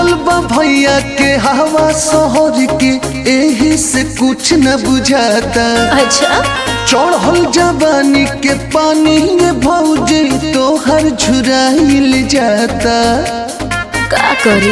लागल बा भैया के हवा शहर के एही से कुछ न बुझाता अच्छा चढ़ल जवानी के पानी में भौजी तोहर झुराइल जाता का करी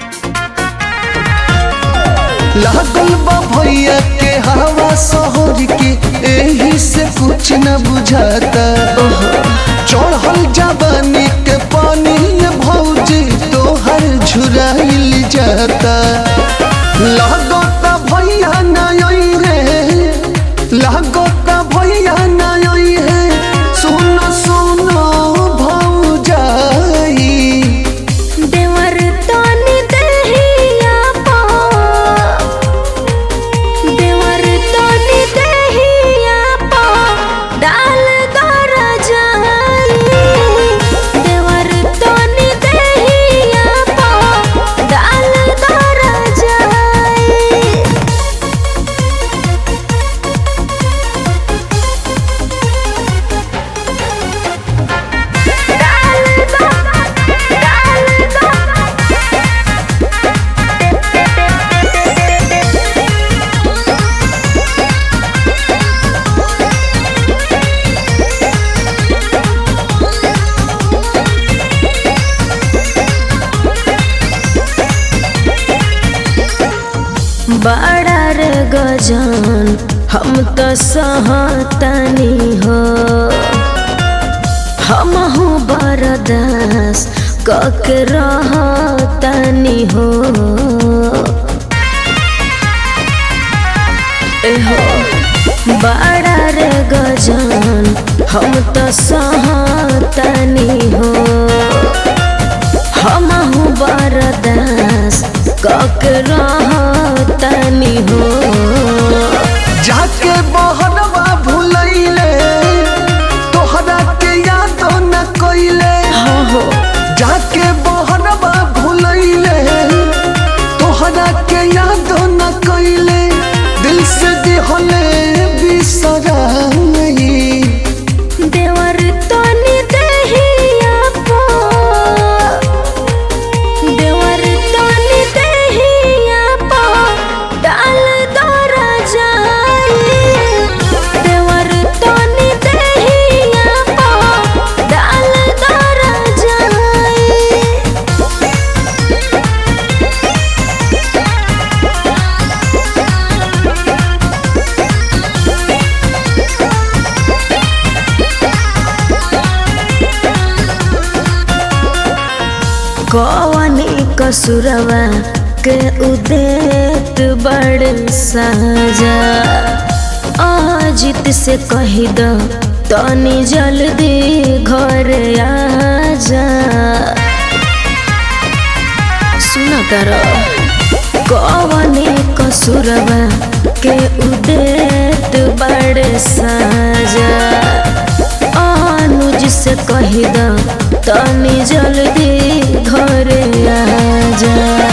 लागल बा भैया के हवा शहर के एही से कुछ न बुझाता चढ़ल जवानी के पानी में भौजी तोहर झुराइल जाता लागता भैया नई रे लागता भैया नई है सुन सुन भौजाई देवर तनी देहिया पा देवर तनी देहिया पा डाल दर जाई देवर तनी देहिया पा डाल दर जाई बड़ा रे गजान हम तो सहतनी हो हम बरदास कक रहतनी हो एहो बड़ा रे गजान हम तो सहतनी हो हम बरदास कक रहतनी हो जाके बहनवा भुलैले तोहरा के याद न कइले हाँ हो जाके बहनवा भुलैले तोहरा के याद न कइले दिल से दिहले बिसराई देवर तनी देहिया पा देवर तनी देहिया पा डाल दर जाई देवर तनी देहिया पा डाल दर जाई कवनी कसुरवा के उदेत बड़ साजा अजित से कही द तनी जल्दी घर आजा सुन तर कवनी कसुरवा के उदेत बड़ साजा अनुज से कही द तनी जल्दी घर आजा